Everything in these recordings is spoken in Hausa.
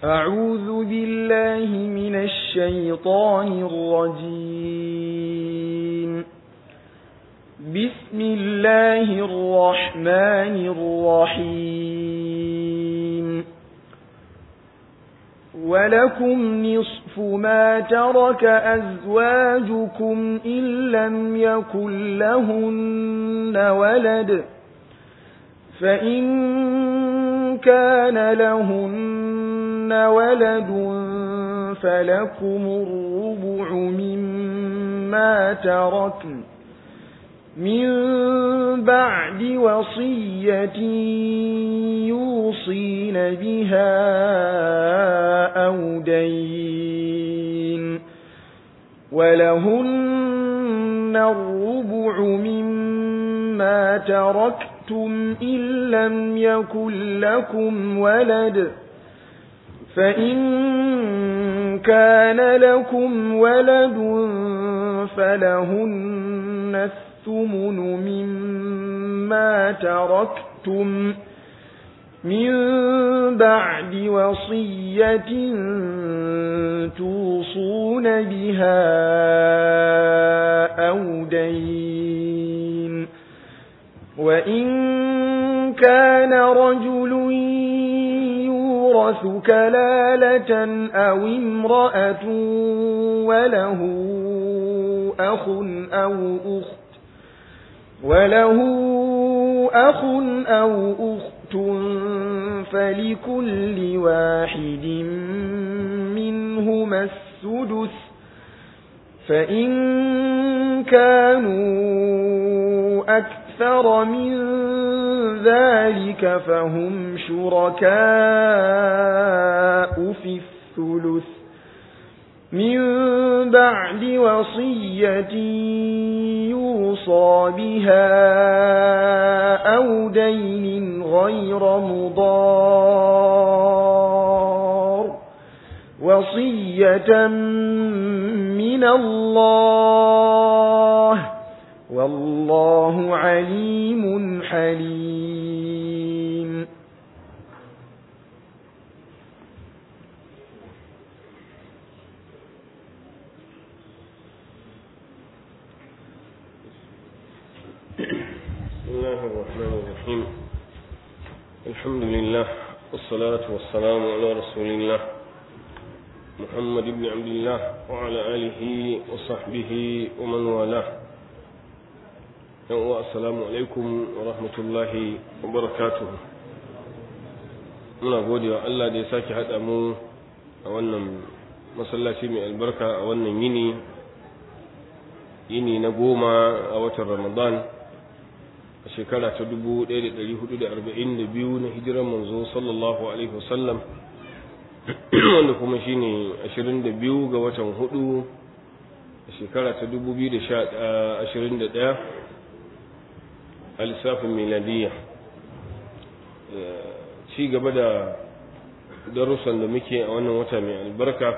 أعوذ بالله من الشيطان الرجيم بسم الله الرحمن الرحيم ولكم نصف ما ترك أزواجكم إن لم يكن لهن ولد فإن كان لهن ولد فلكم الربع مما تركن من بعد وصية يوصين بها أو دين ولهن الربع مما تركتم إن لم يكن لكم ولد فإن كان لكم ولد فلهن الثمن مما تركتم من بعد وصية توصون بها أو دين وإن كان رجل يورث كلالة أو امرأة وله أخ أو أخت وله أخ أو أخت فلكل واحد منهما السدس فإن كانوا أكثر من ذلك فهم شركاء في الثلث من بعد وصية يوصى بها أو دين غير مضار وصية من الله والله عليم حليم بسم الله الرحمن الرحيم الحمد لله والصلاة والسلام على رسول الله محمد بن عبد الله وعلى آله وصحبه ومن والاه السلام عليكم ورحمة الله وبركاته muna gode wa Allah da ya sake haɗa mu a wannan masallaci mai albarka a wannan yini yini na goma a watan ramadan a shekara ta 1442 na hijiran manzo sallallahu alaihi wasallam wanda kuma shine 22 ga watan hudu a shekara ta 2021 a lissafin miladiyya ci gaba da darussan da muke a wannan wata mai albarka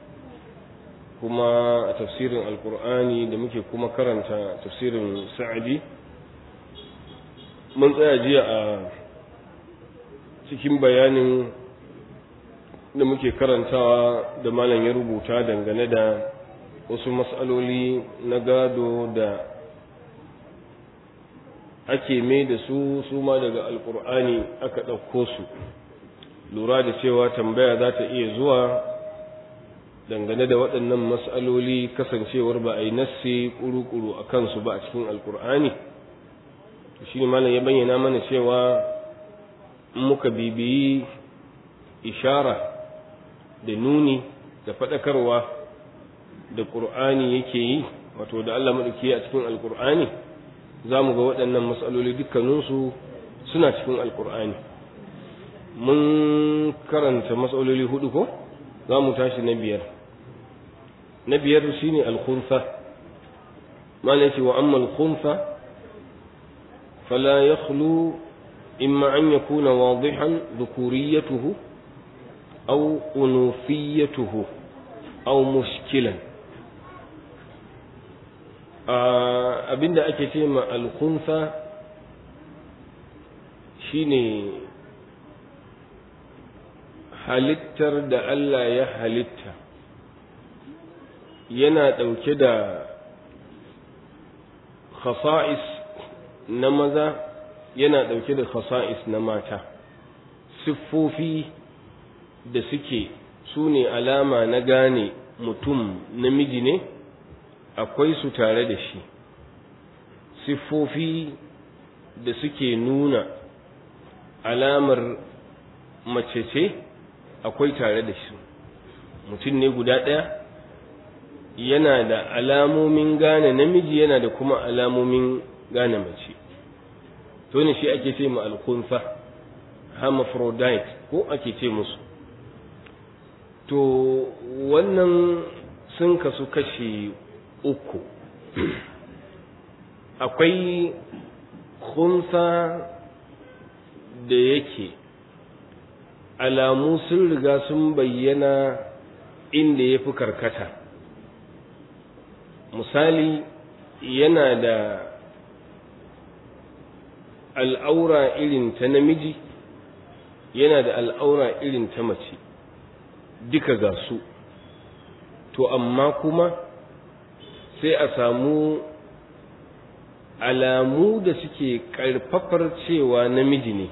kuma a tafsirin alkur'ani da muke kuma karanta tafsirin sa'adi mun tsaya jiya a cikin bayanin da muke karantawa da malam ya rubuta dangane da wasu matsaloli na gado da ake mai da su su ma daga alkur'ani aka ɗauko su lura da cewa tambaya za ta iya zuwa dangane da waɗannan matsaloli kasancewar ba a yi nassi ƙuru-ƙuru a kansu ba a cikin alkur'ani shi ne malam ya bayyana mana cewa muka bibiyi ishara da nuni da faɗakarwa da ƙur'ani yake yi wato da Allah maɗauki a cikin alƙur'ani za mu ga waɗannan matsaloli dukkaninsu suna cikin alƙur'ani mun karanta matsaloli hudu ko za mu tashi na biyar na biyar shine alkhunsa malam ce wa amma alkhunsa فلا يخلو إما أن يكون واضحا ذكوريته أو أنوثيته أو مشكلا abinda ake ce ma alkunsa shine halittar da Allah ya halitta yana ɗauke da khasa'is na maza yana ɗauke da khasa'is na mata siffofi da suke su ne alama na gane mutum namiji ne akwai su tare da shi siffofi da suke nuna alamar mace ce akwai tare da shi mutum ne guda ɗaya yana da alamomin gane namiji yana da kuma alamomin gane mace to ne shi ake ce ma alkunsa hermaphrodite ko ake ce musu to wannan sun kasu kashi uku akwai kunsa da yake alamu sun riga sun bayyana inda ya fi karkata misali yana da al'aura irin ta namiji yana da al'aura irin ta mace duka ga su to amma kuma sai a samu alamu da suke ƙarfafar cewa namiji ne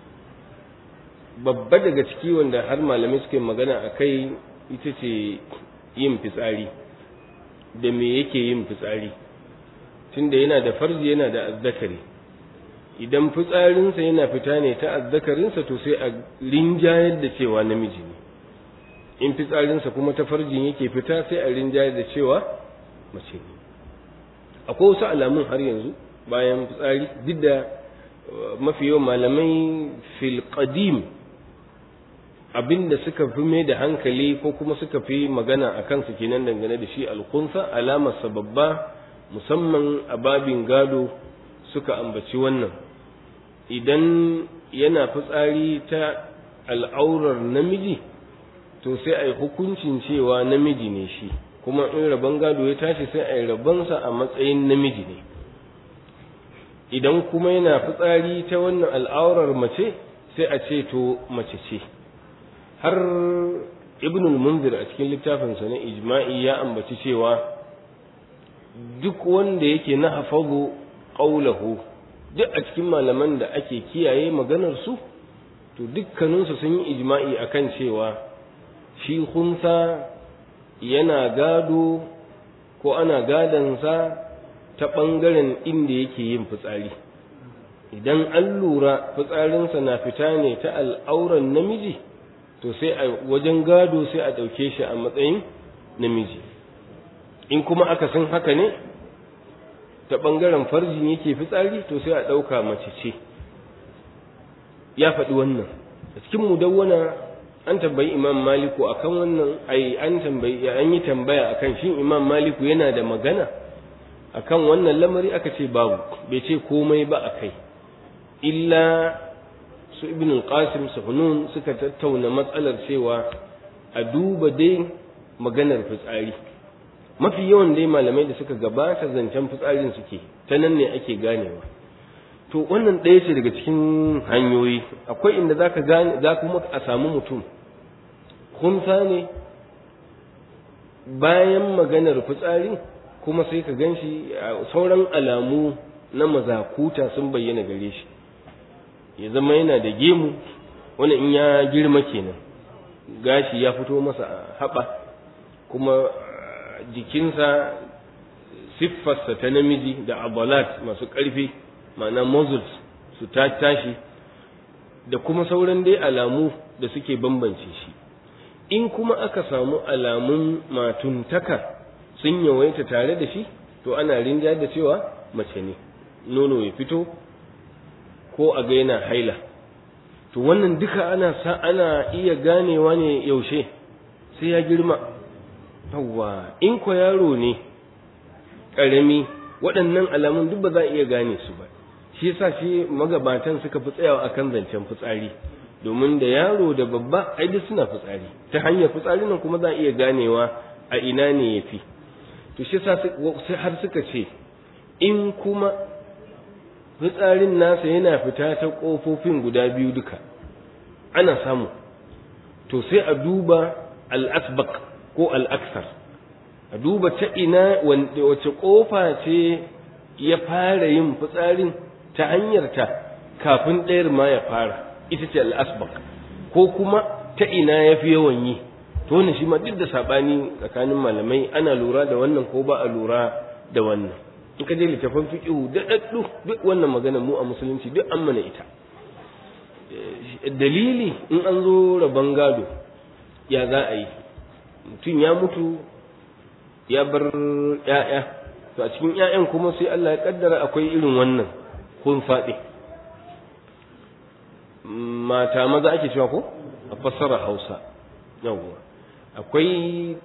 babba daga ciki wanda har malamai suke magana a kai ita ce yin fitsari da me yake yin fitsari tunda yana da farji yana da azzakari idan fitsarinsa yana fita ne ta azzakarinsa to sai a rinjayar da cewa namiji ne in fitsarinsa kuma ta farjin yake fita sai a rinjayar da cewa mace ne akwai wasu alamun har yanzu bayan fitsari duk da mafi yawan malamai fil qadim abinda suka fi mai da hankali ko kuma suka fi magana a kansu kenan dangane da shi alkunsa alamarsa babba musamman a babin gado suka ambaci wannan idan yana fitsari ta al'aurar namiji to sai a yi hukuncin cewa namiji ne shi kuma in rabon gado ya tashi sai a yi rabonsa a matsayin namiji ne idan kuma yana fitsari ta wannan al'aurar mace sai a ce to mace ce har ibn munzir a cikin littafinsa na ijma'i ya ambaci cewa duk wanda yake na hafazu qaulahu duk a cikin malaman da ake kiyaye maganar su to dukkaninsu sun yi ijma'i akan cewa shi hunsa yana gado ko ana gadansa ta ɓangaren inda yake yin fitsari idan an lura fitsarinsa na fita ne ta al'auran namiji to sai a wajen gado sai a ɗauke shi a matsayin namiji in kuma aka san haka ne ta ɓangaren farjin yake fitsari to sai a ɗauka mace ce ya faɗi wannan a cikin mudawwana an tambayi imam maliku akan wannan ai an tambayi an yi tambaya akan shin imam maliku yana da magana akan wannan lamari aka ce babu bai ce komai ba akai illa su ibn al-qasim suhunun suka tattauna matsalar cewa a duba dai maganar fitsari mafi yawan dai malamai da suka gabata zancen fitsarin suke ta nan ne ake ganewa to wannan ɗaya ce daga cikin hanyoyi akwai inda zaka gane za kuma a samu mutum kunsa ne bayan maganar fitsari kuma sai ka ganshi sauran alamu na mazakuta sun bayyana gare shi ya zama yana da gemu wani in ya girma kenan gashi ya fito masa a haɓa kuma jikinsa siffarsa ta namiji da abalat masu ƙarfi ma'ana muscles su ta tashi da kuma sauran dai alamu da suke bambance shi in kuma aka samu alamun matuntaka sun yawaita tare da shi to ana rinja da cewa mace ne nono ya fito ko a ga yana haila to wannan duka ana sa ana iya ganewa ne yaushe sai ya girma yawwa in ko yaro ne ƙarami waɗannan alamun duk ba za a iya gane su ba shi yasa shi magabatan suka fi tsayawa akan zancen fitsari domin da yaro da babba ai duk suna fitsari ta hanyar fitsari nan kuma za a iya ganewa a ina ne yafi to shi yasa har suka ce in kuma fitsarin nasa yana fita ta ƙofofin guda biyu duka ana samu to sai a duba al-asbaq ko al-aksar a duba ta ina wace kofa ce ya fara yin fitsarin ta hanyar ta kafin ɗayar ma ya fara ita ce al-asbaq ko kuma ta ina ya fi yawan yi to wannan shi ma duk da sabani tsakanin malamai ana lura da wannan ko ba a lura da wannan in ka je littafin fiqhu da daddu duk wannan magana mu a musulunci duk an mana ita dalili in an zo rabon gado ya za a yi mutum ya mutu ya bar ƴaƴa to a cikin ƴaƴan kuma sai Allah ya kaddara akwai irin wannan kun faɗi mata maza ake cewa ko a fassara Hausa yawwa akwai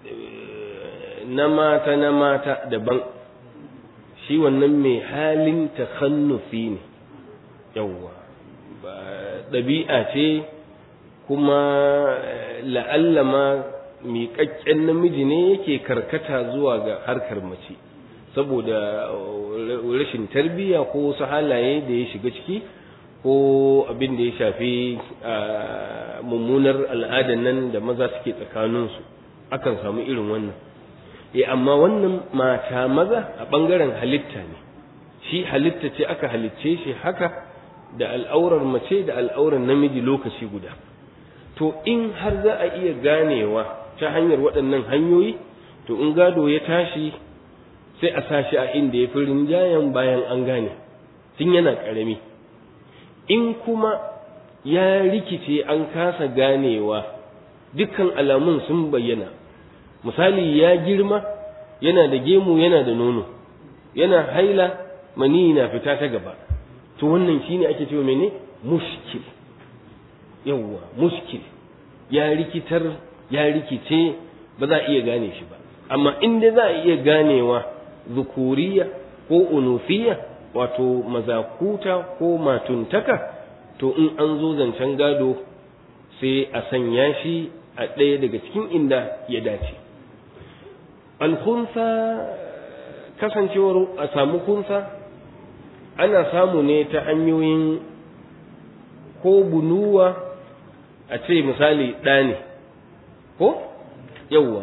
na mata na mata daban shi wannan mai halin takhannufi ne yawwa ba ɗabi'a ce kuma la'alla ma miƙaƙƙen namiji ne yake karkata zuwa ga harkar mace saboda rashin tarbiyya ko wasu halaye da ya shiga ciki ko abin da ya shafi mummunar al'adan nan da maza suke tsakaninsu akan samu irin wannan e amma wannan mata maza a ɓangaren halitta ne shi halitta ce aka halicce shi haka da al'aurar mace da al'aurar namiji lokaci guda to in har za a iya ganewa ta hanyar waɗannan hanyoyi to in gado ya tashi sai a sashi a inda ya fi rinjayen bayan an gane tun yana ƙarami in kuma ya rikice an kasa ganewa dukkan alamun sun bayyana misali ya girma yana da gemu yana da nono yana haila mani na fita ta gaba to wannan shine ake cewa mene mushkil yawwa mushkil ya rikitar ya rikice ba za a iya gane shi ba amma inda za a iya ganewa zukuriya ko unufiya wato mazakuta ko matuntaka to in an zo zancen gado sai a sanya shi a ɗaya daga cikin inda ya dace alkunsa kasancewar a samu kunsa ana samu ne ta hanyoyin ko bunuwa a ce misali ɗa ne ko yauwa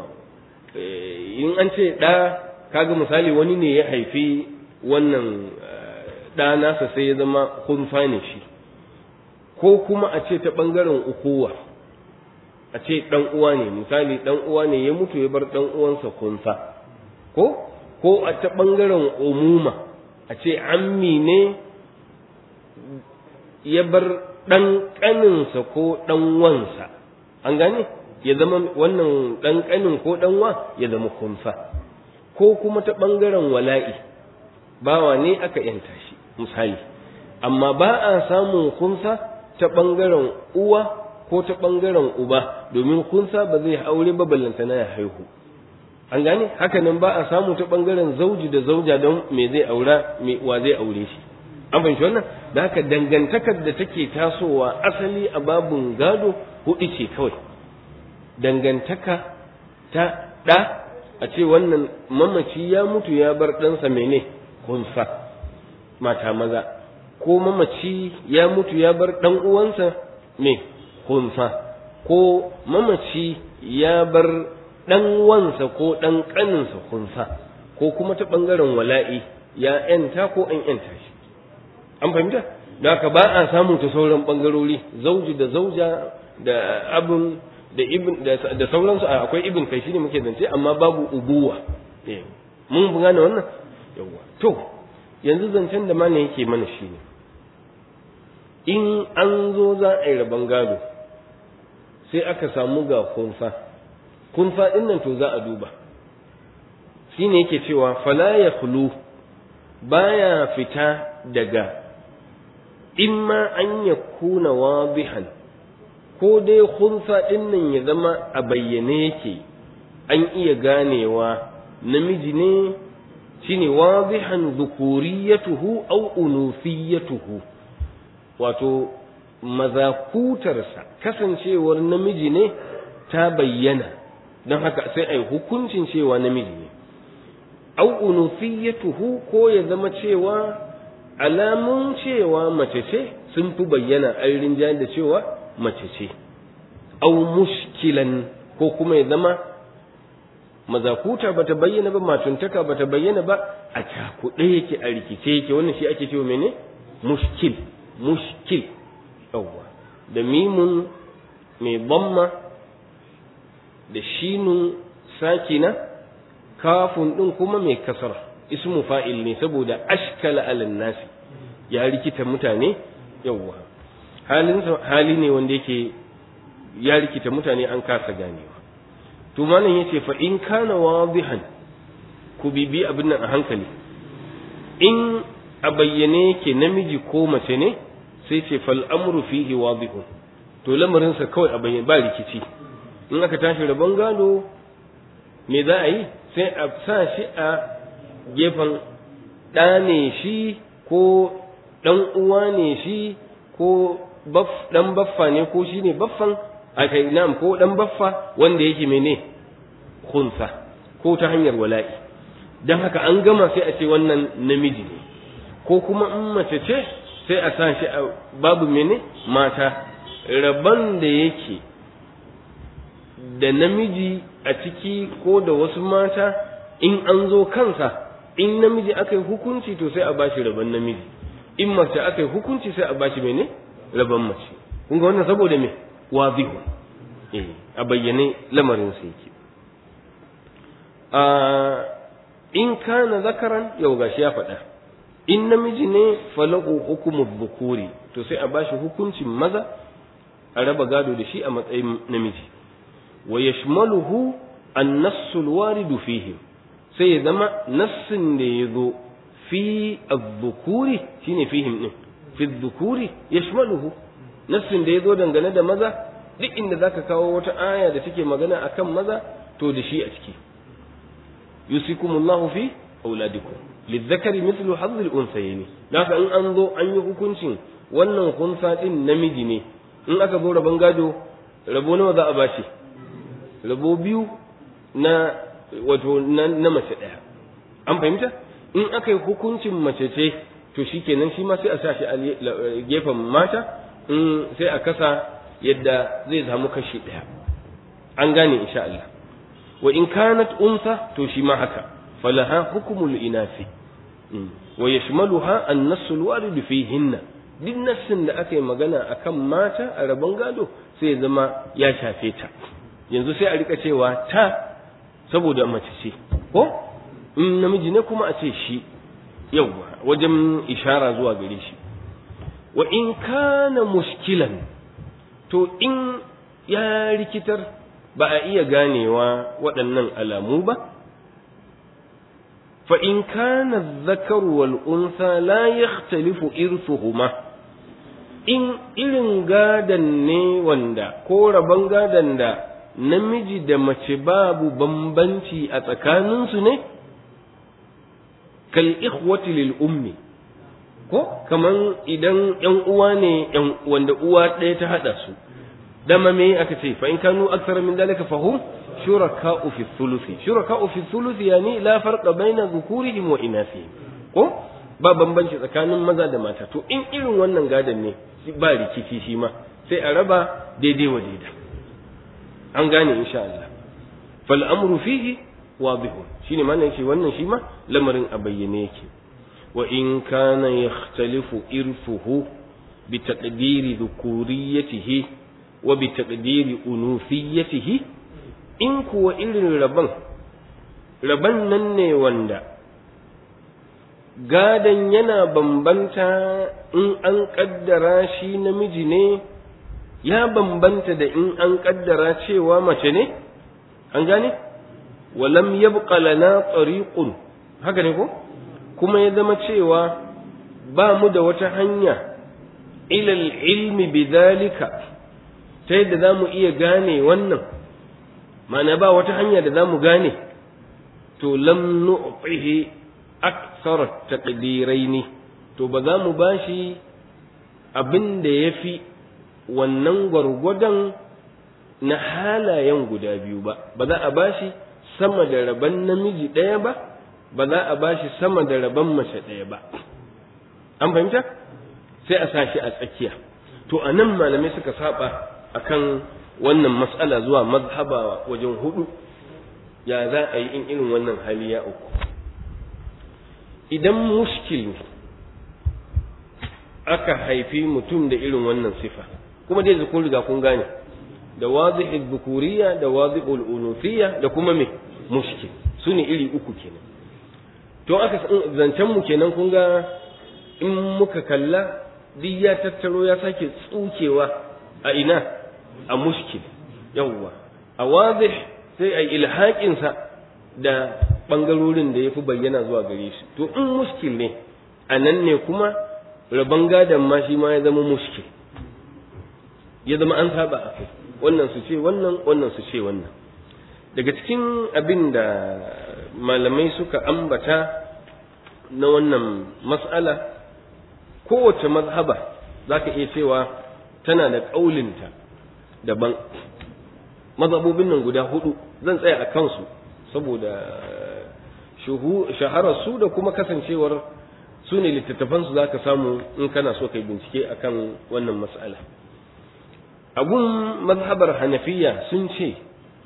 in an ce ɗa kaga misali wani ne ya haifi wannan ɗa nasa sai ya zama kunfa ne shi ko kuma a ce ta ɓangaren ukuwa a ce ɗan uwa ne misali ɗan uwa ne ya mutu ya bar ɗan uwansa kunfa ko ko a ta ɓangaren umuma a ce ammi ne ya bar ɗan ƙaninsa ko ɗan wansa an gane ya zama wannan ɗan ƙanin ko ɗan wa ya zama kunfa ko kuma ta ɓangaren wala'i bawa ne aka yanta shi misali amma ba a samun kunsa ta ɓangaren uwa ko ta ɓangaren uba domin kunsa ba zai aure ba ballantana ya haihu an gane haka nan ba a samu ta ɓangaren zauji da zauja don me zai aura me wa zai aure shi an fahimci wannan da haka dangantakar da take tasowa asali a babun gado hudu ce kawai dangantaka ta ɗa a ce wannan mamaci ya mutu ya bar ɗansa mene kunsa mata maza ko mamaci ya mutu ya bar ɗan uwansa me kunsa ko mamaci ya bar ɗan wansa ko ɗan ƙaninsa kunsa ko kuma ta ɓangaren wala'i ya ‘yanta ko an ‘yanta shi an fahimta da haka ba a samu ta sauran ɓangarori zauji da zauja da abin da ibn da sauransu akwai ibn kai shine muke zance amma babu ubuwa mun gane wannan yawa to yanzu zancen da mana yake mana shine in an zo za a yi rabon gado sai aka samu ga kunfa kunfa din nan to za a duba shine yake cewa fala ya khulu baya fita daga imma an yakuna wadihan ko dai khunsa ɗin nan ya zama a bayyane yake an iya ganewa namiji ne shine wadihan dhukuriyatuhu aw unufiyatuhu wato mazakutarsa kasancewar namiji ne ta bayyana don haka sai ai hukuncin cewa namiji ne aw unufiyatuhu ko ya zama cewa alamun cewa mace ce sun fi bayyana an rinjayar da cewa mace ce au mushkilan ko kuma ya zama mazakuta bata bayyana ba matuntaka bata bayyana ba a cakuɗe yake a rikice yake wannan shi ake cewa mene mushkil mushkil yawwa da mimun mai bamma da shinun sakina kafun ɗin kuma mai kasara ismu fa'il ne saboda ashkala alan nasi ya rikita mutane yawwa halin hali ne wanda yake ya rikita mutane an kasa ganewa to malam yace fa in kana wadihan ku bibi abin nan a hankali in a bayyane yake namiji ko mace ne sai ce fal amru fihi wadihun to lamarin sa kawai a bayyane ba rikici in aka tashi rabon gado me za a yi sai a sa shi a gefen ɗa ne shi ko ɗan uwa ne shi ko ɗan baffa ne ko shi ne baffan a kai nam ko ɗan baffa wanda yake mene kunsa ko ta hanyar wala'i don haka an gama sai a ce wannan namiji ne ko kuma in mace ce sai a sa shi a babu mene mata rabon da yake da namiji a ciki ko da wasu mata in an zo kansa in namiji aka yi hukunci to sai a bashi rabon namiji in mace aka yi hukunci sai a bashi mene rabon mace kun ga wannan saboda me wazihu eh a bayyane lamarin sa yake a in kana zakaran yau gashi ya faɗa in namiji ne falahu hukumu dhukuri to sai a bashi hukuncin maza a raba gado da shi a matsayin namiji wa yashmaluhu an-nassu al-waridu fihi sai ya zama nassin da ya zo fi az-dhukuri shine fihim din fi az-dhukuri yashmaluhu nassin da ya zo dangane da maza duk inda zaka kawo wata aya da take magana akan maza to da shi a ciki yusikumullahu fi auladikum lizzakari mithlu hadd al-unthayayn haka in an zo an yi hukuncin wannan kunsa din namiji ne in aka zo rabon gado rabo nawa za a bashi rabo biyu na wato na mace ɗaya an fahimta in aka yi hukuncin mace ce to shikenan shi ma sai a sa shi a gefen mata in sai a kasa yadda zai samu kashi ɗaya an gane insha Allah wa in kanat unsa to shi ma haka falaha hukumul inasi wa yashmaluha an-nass al-warid fihinna duk nassin da aka yi magana akan mata a rabon gado sai ya zama ya shafe ta yanzu sai a rika cewa ta saboda mace ce ko in namiji ne kuma a ce shi yauwa wajen ishara zuwa gare shi wa in kana mushkilan to in ya rikitar ba a iya ganewa waɗannan alamu ba fa in kana dhakaru wal unsa la yakhtalifu irthuhuma in irin gadan ne wanda ko rabon gadan da namiji da mace babu bambanci a tsakaninsu ne kal ikhwati lil ummi ko kaman idan yan uwa ne yan wanda uwa ɗaya ta hada su dama me aka ce fa in kanu akthara min dalika fahum shuraka'u fi thuluthi shuraka'u fi thuluthi yani la farqa baina dhukurihim wa inathihim ko ba bambanci tsakanin maza da mata to in irin wannan gadan ne ba rikici shi ma sai a raba daidai wa daida an gane insha Allah fal amru fihi wadihun shine mana yace wannan shi ma lamarin a bayyane yake wa in kana yakhtalifu irfuhu bi taqdiri dhukuriyatihi wa bi taqdiri unufiyatihi in kuwa irin raban raban nan ne wanda gadan yana bambanta in an kaddara shi namiji ne ya bambanta da in an kaddara cewa mace ne an gane walam yabqa lana tariqun haka ne ko kuma ya zama cewa ba mu da wata hanya ilal ilmi bidhalika ta yadda za mu iya gane wannan ma'ana ba wata hanya da za mu gane to lam nu'tihi akthar taqdiraini to ba za mu bashi abin da yafi wannan gwargwadon na halayen guda biyu ba ba za a bashi sama da rabon namiji ɗaya ba ba za a bashi sama da rabon mace ɗaya ba an fahimta sai a sashi a tsakiya to a nan malamai suka saba akan wannan mas'ala zuwa mazhaba wajen hudu ya za a yi in irin wannan hali ya uku idan mushkil ne aka haifi mutum da irin wannan sifa kuma dai kun riga kun gane da wazihul bukuriya da wazihul unufiyya da kuma me mushkil su ne iri uku kenan to aka zancen mu kenan kun ga in muka kalla duk ya tattaro ya sake tsukewa a ina a mushkil yawwa a wazih sai a ilhaƙinsa da ɓangarorin da ya fi bayyana zuwa gare shi to in mushkil ne a nan ne kuma rabon gadon ma shi ma ya zama mushkil ya zama an saba a kai wannan su ce wannan wannan su ce wannan daga cikin abin da malamai suka ambata na wannan mas'ala kowace mazhaba za ka iya cewa tana da ƙaulinta daban mazhabobin nan guda hudu zan tsaya a kansu saboda shahararsu da kuma kasancewar su ne littattafansu za ka samu in kana so kai bincike akan wannan mas'ala abun mazhabar hanafiya sun ce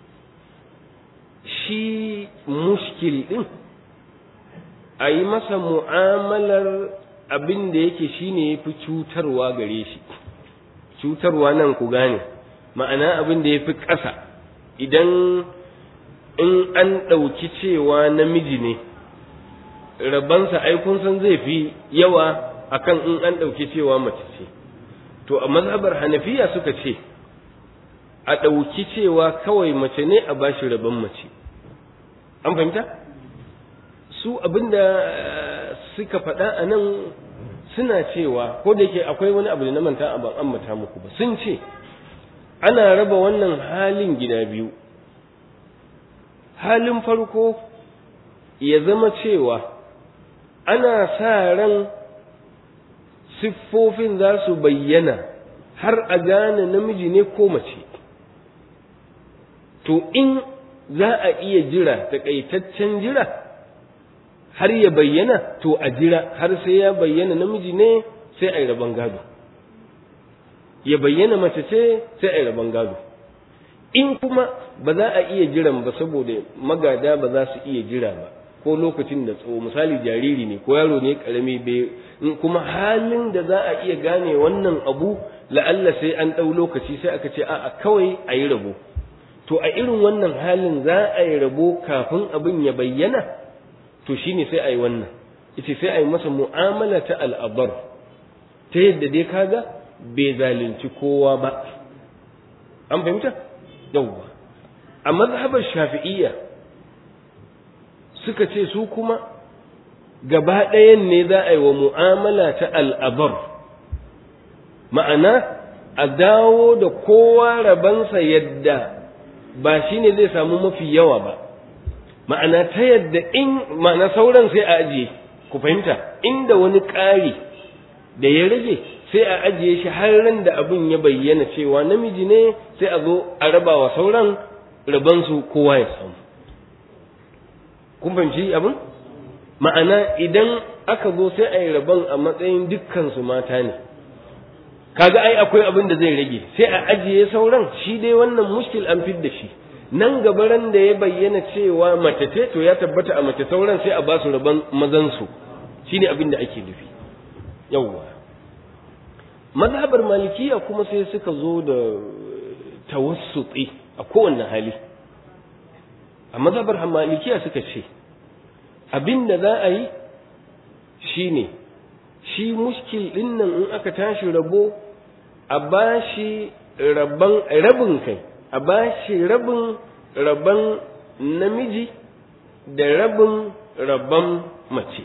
shi mushkil ɗin a yi masa mu'amalar abin da yake shi ne ya fi cutarwa gare shi cutarwa nan ku gane ma'ana abin da ya fi ƙasa idan in an ɗauki cewa namiji ne rabansa aikun san zai fi yawa akan in an ɗauki cewa mace ce to a mazhabar hanafiya suka ce a ɗauki cewa kawai mace ne a bashi rabon mace an fahimta su abinda suka faɗa a nan suna cewa ko da yake akwai wani abu da na manta a ban ambata muku ba sun ce ana raba wannan halin gida biyu halin farko ya zama cewa ana sa ran siffofin za su bayyana har a gane namiji ne ko mace to in za a iya jira takaitaccen jira har ya bayyana to a jira har sai ya bayyana namiji ne sai a yi rabon gado ya bayyana mace ce sai a yi rabon gado in kuma ba za a iya jiran ba saboda magada ba za su iya jira ba ko lokacin da tsawo misali jariri ne ko yaro ne karami bai kuma halin da za a iya gane wannan abu la'alla sai an ɗau lokaci sai aka ce a'a kawai a yi rabo to a irin wannan halin za a yi rabo kafin abin ya bayyana to shine sai a yi wannan ita sai a yi masa mu'amala ta al'abar ta yadda dai kaga bai zalunci kowa ba an fahimta yawwa a mazhabar shafi'iyya suka ce su kuma gaba ɗayan ne za a yi wa mu'amala ta al'abar ma'ana a dawo da kowa rabansa yadda ba shi ne zai samu mafi yawa ba ma'ana ta yadda in ma'ana sauran sai a ajiye ku fahimta inda wani ƙari da ya rage sai a ajiye shi har ran da abin ya bayyana cewa namiji ne sai a zo a raba wa sauran rabansu kowa ya samu kun fahimci abin ma'ana idan aka zo sai a yi rabon a matsayin dukkansu mata ne kaga ai akwai abin da zai rage sai a ajiye sauran shi dai wannan mushkil an fid da shi nan gabaran da ya bayyana cewa mace ce to ya tabbata a mace sauran sai a ba su rabon mazansu shine abin da ake nufi yawwa mazhabar malikiya kuma sai suka zo da tawassuti a kowanne hali a mazhabar malikiya suka ce abin da za a yi shine shi mushkil din nan in aka tashi rabo a bashi rabban rabin kai a bashi rabin rabban namiji da rabin rabban mace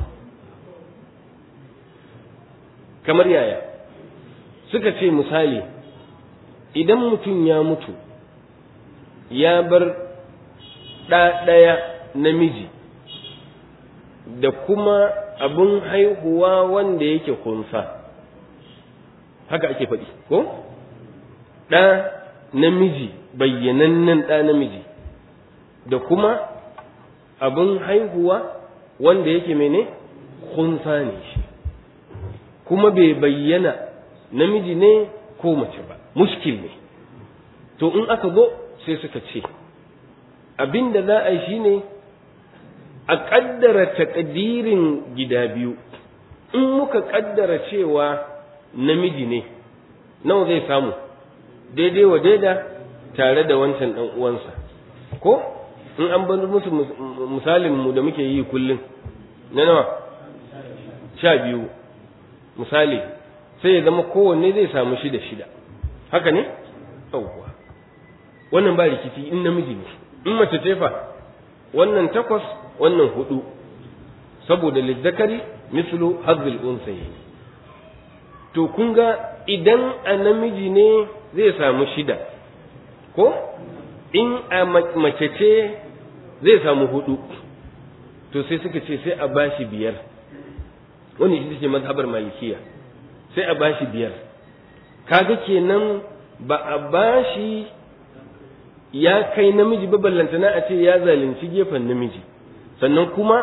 kamar yaya suka ce misali idan mutum ya mutu ya bar ɗa ɗaya namiji da kuma abin haihuwa wanda yake kunsa haka ake faɗi ko ɗa namiji bayyanannen ɗa namiji da kuma abin haihuwa wanda yake mene kunsa ne shi kuma bai bayyana namiji ne ko mace ba muskil ne to in aka zo sai suka ce abin da za a yi shine a ƙaddara takadirin gida biyu in muka ƙaddara cewa namiji ne nawa zai samu daidai wa daida tare da wancan ɗan uwansa ko in an bar musu misalin mu da muke yi kullum na nawa sha biyu misali sai ya zama kowanne zai samu shida shida haka ne yawwa wannan ba rikici in namiji ne in mace ce fa wannan takwas wannan hudu saboda lizzakari mislu hazzul unsayi to kun ga idan a namiji ne zai samu shida ko in a mace ce zai samu hudu to sai suka ce sai a bashi biyar wani ita ce mazhabar malikiya sai a bashi biyar kaga kenan ba a bashi ya kai namiji ba ballantana a ce ya zalunci gefen namiji sannan kuma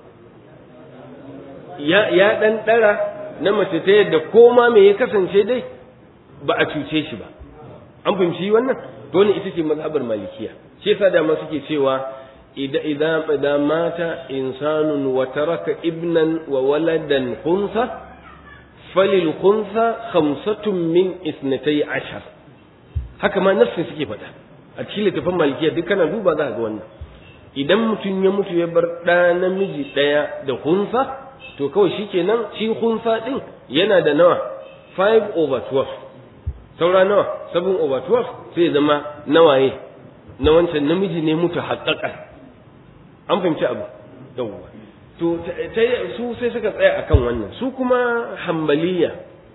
ya ya dan dara na mace ta yadda koma me ya kasance dai ba a cuce shi ba an fahimci wannan to ne ita ce mazhabar malikiya shi yasa da ma suke cewa idza idza mata insanun wa taraka ibnan wa waladan khunsa falil khunsa khamsatun min isnatay ashar haka ma nafsin suke faɗa a cikin littafin malikiya duk kana duba za ka ga wannan idan mutum ya mutu ya bar ɗa namiji ɗaya da hunsa to kawai shi kenan shi hunsa ɗin yana da nawa 5 over 12 saura nawa 7 over 12 sai zama nawaye na wancan namiji ne mutu haƙaƙa an fahimci abu yawwa to su sai suka tsaya akan wannan su kuma hambaliya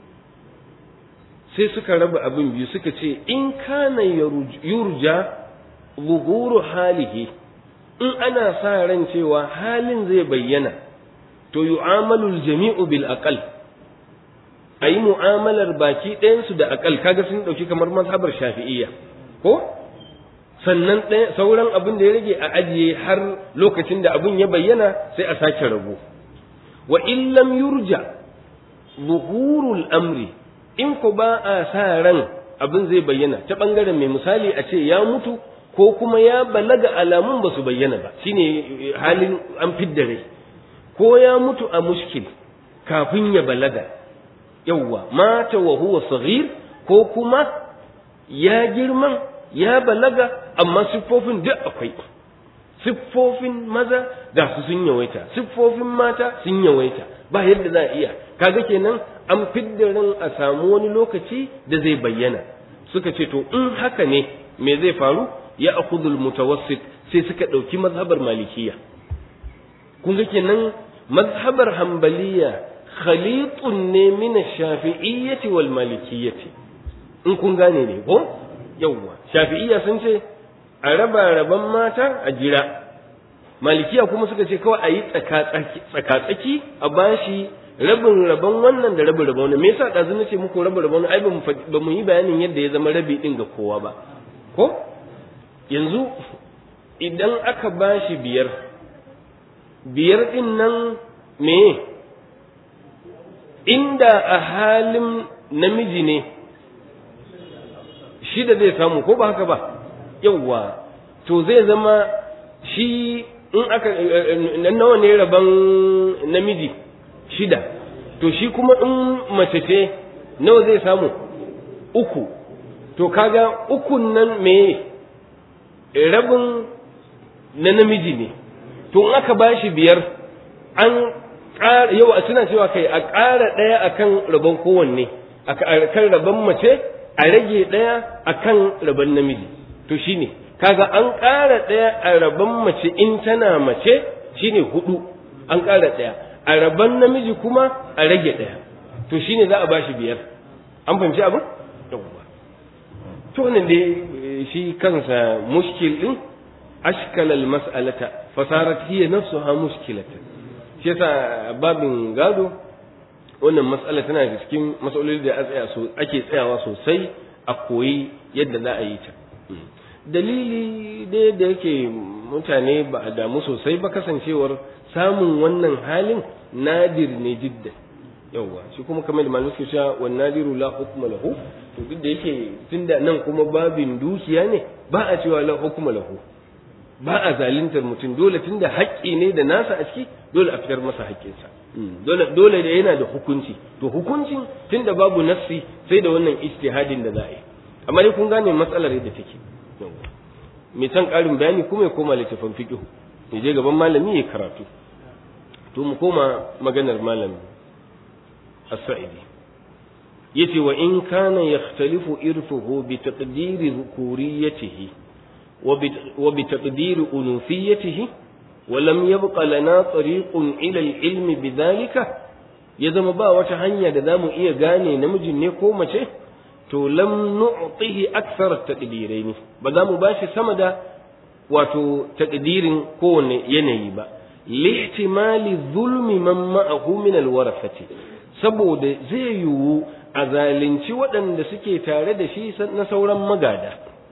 sai suka raba abin biyu suka ce in kana yurja zuhuru halihi in ana sa ran cewa halin zai bayyana to yu'amalu jami'u bil aqal ayi mu'amalar baki ɗayansu da aqal kaga sun dauki kamar mazhabar shafi'iyya ko sannan sauran abin da ya rage a ajiye har lokacin da abin ya bayyana sai a sake rabo wa in lam yurja zuhurul amri in ku ba a sa ran abin zai bayyana ta ɓangaren mai misali a ce ya mutu ko kuma ya balaga alamun ba su bayyana ba shine halin an fidda rai ko ya mutu a mushkil kafin ya balaga yawwa mata wa huwa saghir ko kuma ya girman ya balaga amma siffofin duk akwai siffofin maza da su sun yawaita siffofin mata sun yawaita ba yadda za a iya kaga kenan an fidda ran a samu wani lokaci da zai bayyana suka ce to in haka ne me zai faru ya akhudul mutawassit sai suka ɗauki mazhabar malikiya kun ga kenan mazhabar hambaliya khalitun ne min shafi'iyyati wal malikiyyati in kun gane ne ko yawwa shafi'iyya sun ce a raba raban mata a jira malikiya kuma suka ce kawai a yi tsaka-tsaki a bashi rabin rabon wannan da rabin rabon wannan me yasa ɗazu na ce muku rabin rabon ai ba mu yi bayanin yadda ya zama rabi ɗin ga kowa ba ko yanzu idan aka bashi biyar biyar ɗin nan me inda a halin namiji ne shida zai samu ko ba haka ba yawwa to zai zama shi in aka nawa ne rabon namiji shida to shi kuma in mace ce nawa zai samu uku to kaga ukun nan me rabin na namiji ne to in aka bashi biyar an ƙara yau a suna cewa kai a ƙara ɗaya akan rabon kowanne a kan rabon mace a rage ɗaya akan rabon namiji to shine kaga an ƙara ɗaya a rabon mace in tana mace shine hudu an ƙara ɗaya a rabon namiji kuma a rage ɗaya to shine za a bashi biyar an fahimci abin yawwa to wannan dai shi kansa mushkil din ashkala almas'alata fasarat hiya nafsuha mushkilatan shi yasa babin gado wannan mas'ala tana da cikin mas'aloli da ake tsayawa sosai a koyi yadda za a yi ta dalili dai da yake mutane ba a damu sosai ba kasancewar samun wannan halin nadir ne jidda yawwa shi kuma kamar da malamai suke cewa wan nadiru la hukma lahu to duk da yake tunda nan kuma babin dukiya ne ba a cewa la hukma lahu ba a zaluntar mutum dole tunda haƙƙi ne da nasa a ciki dole a fitar masa haƙƙinsa dole dole da yana da hukunci to hukuncin tunda babu nassi sai da wannan ijtihadin da za a yi amma dai kun gane matsalar yadda take mai san ƙarin bayani kuma ya koma littafin fiqh ya je gaban malami ya karatu to mu koma maganar malami as-sa'idi yace wa in kana yakhtalifu irfuhu bi taqdiri dhukuriyatihi wa bi taqdiri unufiyatihi wa lam yabqa lana tariqun ila al-ilmi bidhalika ya zama ba wata hanya da zamu iya gane namijin ne ko mace to lam nu'tihi akthar taqdiraini ba za mu bashi sama da wato taqdirin kowane yanayi ba lihtimali zulmi man ma'ahu min alwarasati saboda zai yiwu a zalunci waɗanda suke tare da shi na sauran magada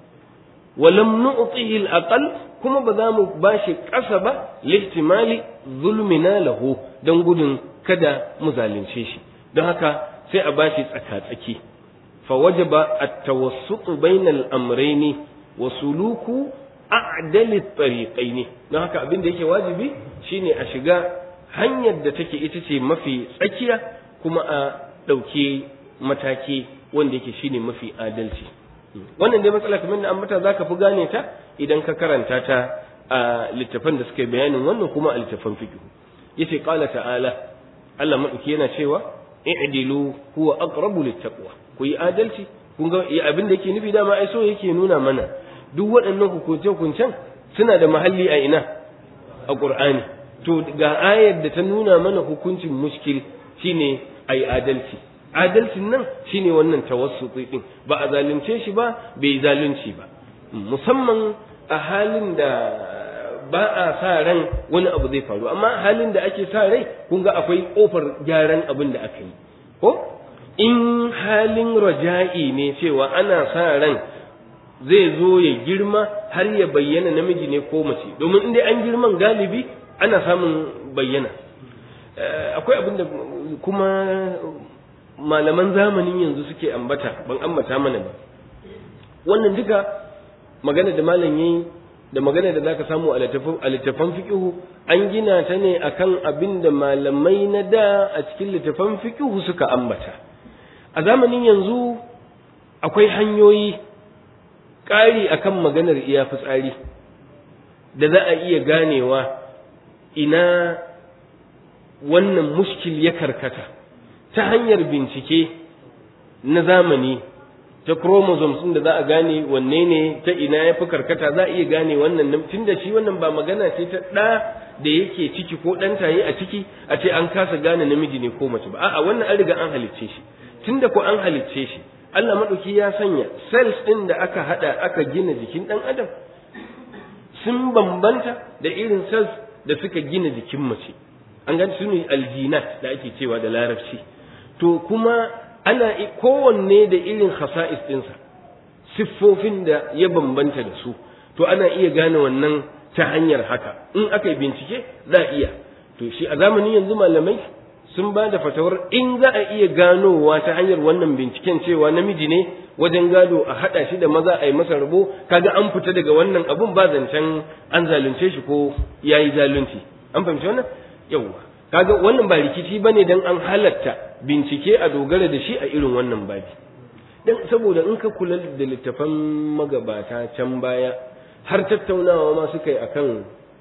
walam nu'tihi al kuma ba za mu bashi ƙasa ba lihtimali zulmina lahu don gudun kada mu zalunce shi don haka sai a bashi tsaka-tsaki فوجب التوسط بين الأمرين وسلوك أعدل الطريقين don haka abin da yake wajibi shine a shiga hanyar da take ita ce mafi tsakiya kuma a ɗauki mataki wanda yake shine mafi adalci wannan dai matsala kamar da ambata zaka fi gane ta idan ka karanta ta a littafan da suka bayanin wannan kuma a littafan fiqh yace qala ta'ala Allah madauki yana cewa i'dilu huwa aqrabu littaqwa ku yi adalci kun ga abin da yake nufi dama ai so yake nuna mana duk waɗannan hukunce hukuncen suna da mahalli a ina a Qur'ani to ga ayar da ta nuna mana hukuncin mushkil shine ai adalci adalcin nan shine wannan tawassuti din ba a zalunce shi ba bai zalunci ba musamman a halin da ba a sa ran wani abu zai faru amma halin da ake sa rai kun ga akwai kofar gyaran abin da aka yi ko in halin raja'i ne cewa ana sa ran zai zo ya girma har ya bayyana namiji ne ko mace domin in dai an girman galibi ana samun bayyana akwai abin da kuma malaman zamanin yanzu suke ambata ban ambata mana ba wannan duka magana da malam yayi da magana da zaka samu a littafan fiqhu an gina ta ne akan abin da malamai na da a cikin littafan fiqhu suka ambata a zamanin yanzu akwai hanyoyi ƙari akan maganar iya fitsari da za a iya ganewa ina wannan mushkil ya karkata ta hanyar bincike na zamani ta chromosomes da za a gane wanne ne ta ina ya fi karkata za a iya gane wannan tun da shi wannan ba magana ce ta ɗa da yake ciki ko ɗan taye a ciki a ce an kasa gane namiji ne ko mace ba a'a wannan an riga an halicce shi tun da ko an halicce shi Allah maɗauki ya sanya cells ɗin da aka haɗa aka gina jikin ɗan adam sun bambanta da irin cells da suka gina jikin mace an gani su ne aljinat da ake cewa da larabci to kuma ana kowanne da irin khasa'is ɗinsa siffofin da ya bambanta da su to ana iya gane wannan ta hanyar haka in aka yi bincike za a iya to shi a zamanin yanzu malamai sun ba da fatawar in za a iya ganowa ta hanyar wannan binciken cewa namiji ne wajen gado a haɗa shi da maza a yi masa rabo kaga an fita daga wannan abun ba zancen an zalunce shi ko ya yi zalunci an fahimci wannan yawwa kaga wannan ba rikici bane dan an halatta bincike a dogara da shi a irin wannan babi dan saboda in ka kula da littafan magabata can baya har tattaunawa ma suka yi akan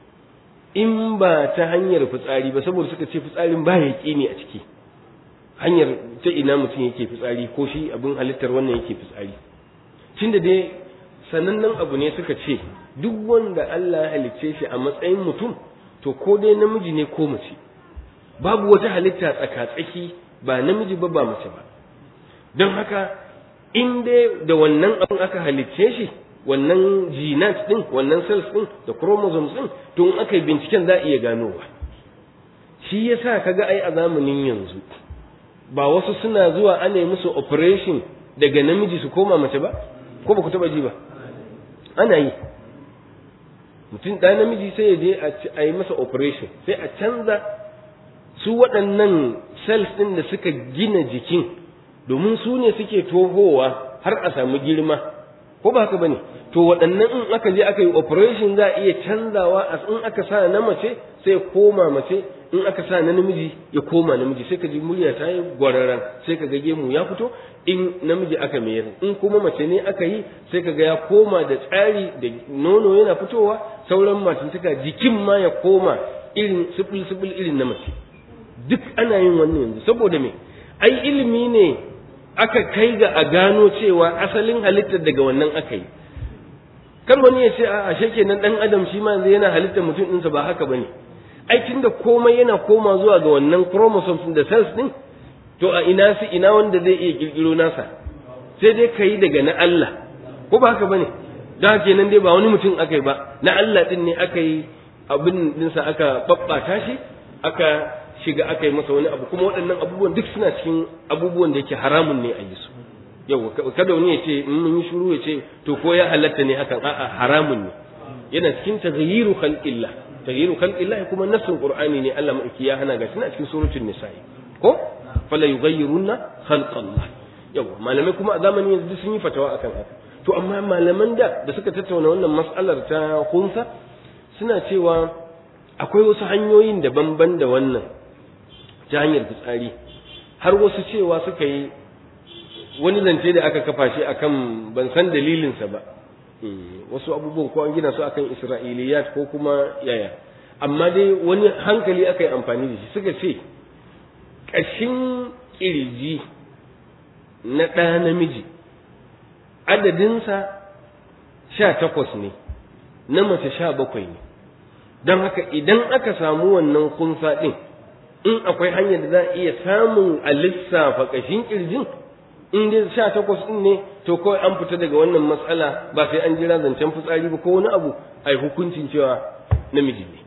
in ba ta hanyar fitsari ba saboda suka ce fitsarin ba ya ne a ciki hanyar ta ina mutum yake fitsari ko shi abin halittar wannan yake fitsari tunda dai sanannen abu ne suka ce duk wanda Allah ya halicce shi a matsayin mutum to ko dai namiji ne ko mace babu wata halitta tsaka-tsaki ba namiji ba ba mace ba don haka in dai da wannan abin aka halicce shi wannan genat din wannan cells din da chromosomes din to in aka yi binciken za a iya ganowa shi yasa kaga ai a zamanin yanzu ba wasu suna zuwa ana yi musu operation daga namiji su koma mace ba ko ba ku taba ji ba ana yi mutum ɗaya namiji sai ya je a yi masa operation sai a canza su waɗannan cells ɗin da suka gina jikin domin su ne suke tohowa har a samu girma ko ba haka bane to waɗannan in aka je aka yi operation za a iya canzawa a in aka sa na mace sai koma mace in aka sa na namiji ya koma namiji sai ka ji murya ta yi gwararan sai ka ga gemu ya fito in namiji aka mayar in kuma mace ne aka yi sai ka ga ya koma da tsari da nono yana fitowa sauran matantaka jikin ma ya koma irin sibil sibil irin na mace duk ana yin wannan yanzu saboda me ai ilimi ne aka kai ga a gano cewa asalin halittar daga wannan aka yi kar wani ya ce a ashe kenan dan adam shi ma yanzu yana halittar mutum ɗinsa ba haka bane ai tunda komai yana koma zuwa ga wannan chromosomes da cells din to a ina su ina wanda zai iya kirkiro nasa sai dai ka yi daga na Allah ko ba haka bane don haka kenan dai ba wani mutum aka yi ba na Allah din ne aka yi abin dinsa aka babbata shi aka shiga aka yi masa wani abu kuma waɗannan abubuwan duk suna cikin abubuwan da yake haramun ne a yi su yau kada wani ya ce in mun yi shuru ya ce to ko ya halatta ne hakan a'a haramun ne yana cikin taghyiru khalqillah taghyiru khalqillah kuma nassin qur'ani ne Allah madauki ya hana ga suna cikin suratul nisa'i ko fala yughayyirunna khalqallah yau malamai kuma a zamanin yanzu sun yi fatawa akan haka to amma malaman da da suka tattauna wannan mas'alar ta kunsa suna cewa akwai wasu hanyoyin daban-ban da wannan ta hanyar fitsari har wasu cewa suka yi wani zance da aka kafa shi akan ban san dalilinsa ba wasu abubuwan ko an gina su akan isra'iliyat ko kuma yaya amma dai wani hankali aka yi amfani da shi suka ce ƙashin ƙirji na ɗa namiji adadinsa sha takwas ne na mace sha bakwai ne don haka idan aka samu wannan kunsa ɗin in akwai hanyar da za a iya samun a lissafa ƙashin ƙirjin in dai sha takwas ɗin ne to kawai an fita daga wannan matsala ba sai an jira zancen fitsari ba ko wani abu a yi hukuncin cewa namiji ne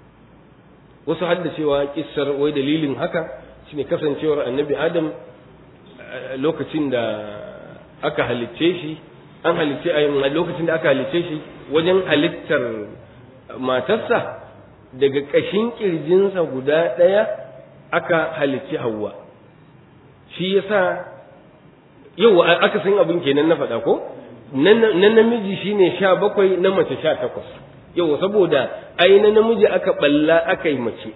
wasu hadda cewa kissar wai dalilin haka shine kasancewar annabi adam lokacin da aka halicce shi an halicce a lokacin da aka halicce shi wajen halittar matarsa daga ƙashin ƙirjinsa guda ɗaya aka halicci hawa shi yasa yau aka san abin kenan na faɗa ko na namiji shine sha bakwai na mace sha takwas yau saboda ai na namiji aka balla aka yi mace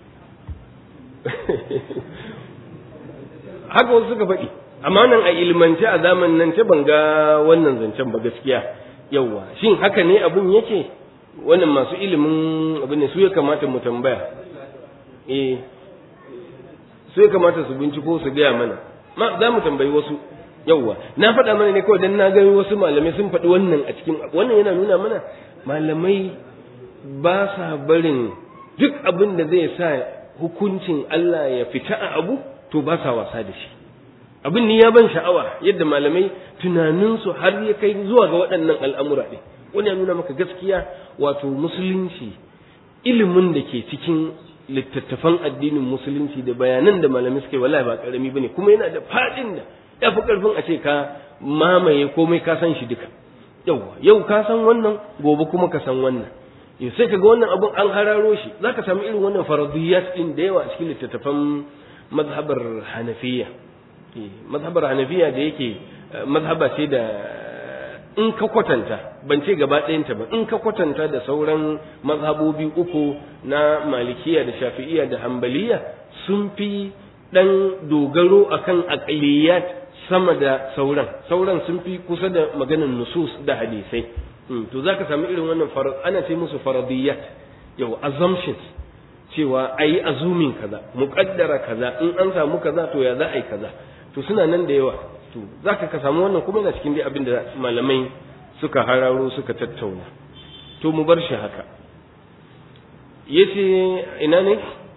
haka wasu suka faɗi amma nan a ilmance a zamanin nan ce ban ga wannan zancen ba gaskiya yauwa shin haka ne abin yake wannan masu ilimin abin ne su ya kamata mu tambaya eh su ya kamata su binciko su gaya mana ma za mu tambayi wasu yauwa na faɗa mana ne kawai dan na gani wasu malamai sun faɗi wannan a cikin wannan yana nuna mana malamai ba sa barin duk abin da zai sa hukuncin Allah ya fita a abu to ba sa wasa da shi abin ni ya ban sha'awa yadda malamai tunaninsu har ya kai zuwa ga waɗannan al'amura ɗin wani ya nuna maka gaskiya wato musulunci ilimin da ke cikin littattafan addinin musulunci da bayanan da malamai suke wallahi ba karami bane kuma yana da faɗin da ya fi ƙarfin a ce ka mamaye komai ka san shi duka yau yau ka san wannan gobe kuma ka san wannan yau sai ka ga wannan abun an hararo shi za ka samu irin wannan faradiyat ɗin da yawa a cikin littattafan mazhabar hanafiya mazhabar hanafiya da yake mazhaba ce da in ka kwatanta ban ce gaba ɗayanta ba in ka kwatanta da sauran mazhabobi uku na malikiya da shafi'iya da hambaliya sun fi ɗan dogaro akan aqliyat sama da sauran sauran sun fi kusa da maganin nusus da hadisai to zaka samu irin wannan ana ce musu faradiyat yau assumptions cewa ayi azumin kaza muqaddara kaza in an samu kaza to ya za a yi kaza to suna nan da yawa to zaka ka samu wannan kuma yana cikin dai abin da malamai suka hararo suka tattauna to mu bar shi haka yace ina ne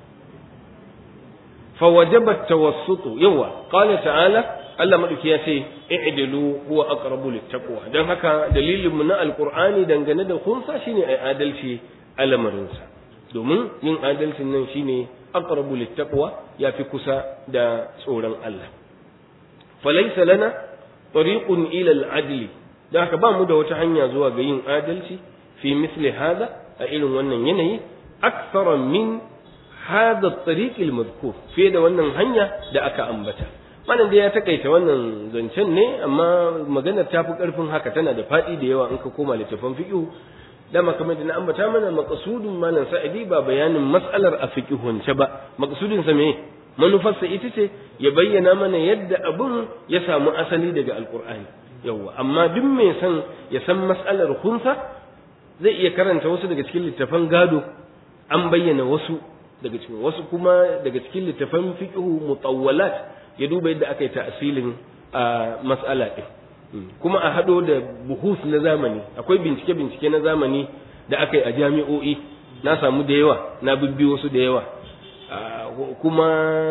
fa wajaba tawassutu yawa qala ta'ala Allah madauki ya ce i'dilu huwa aqrabu littaqwa dan haka dalilin mu na alqur'ani dangane da khunsa shine ai adalci a lamarinsa domin yin adalcin nan shine aqrabu littaqwa yafi kusa da tsoron Allah falaysa lana tariqun ila al-adl da haka ba mu da wata hanya zuwa ga yin adalci fi misli hada a irin wannan yanayi akthara min hadha at-tariq al-madhkur fiye da wannan hanya da aka ambata malam da ya takaita wannan zancen ne amma maganar ta fi karfin haka tana da faɗi da yawa in ka koma littafin fiqh dama kamar da na ambata mana maqsudun malam sa'idi ba bayanin mas'alar a fiqhunce ba maqsudin sa me manufarsa ita ce ya bayyana mana yadda abun ya samu asali daga alqur'ani yawa amma duk mai san ya san mas'alar hunsa zai iya karanta wasu daga cikin littafan gado an bayyana wasu daga cikin wasu kuma daga cikin littafan fiqhu mutawwalat ya duba yadda aka yi ta'asilin a mas'ala din kuma a hado da buhus na zamani akwai bincike bincike na zamani da aka yi a jami'o'i na samu da yawa na bibbi wasu da yawa kuma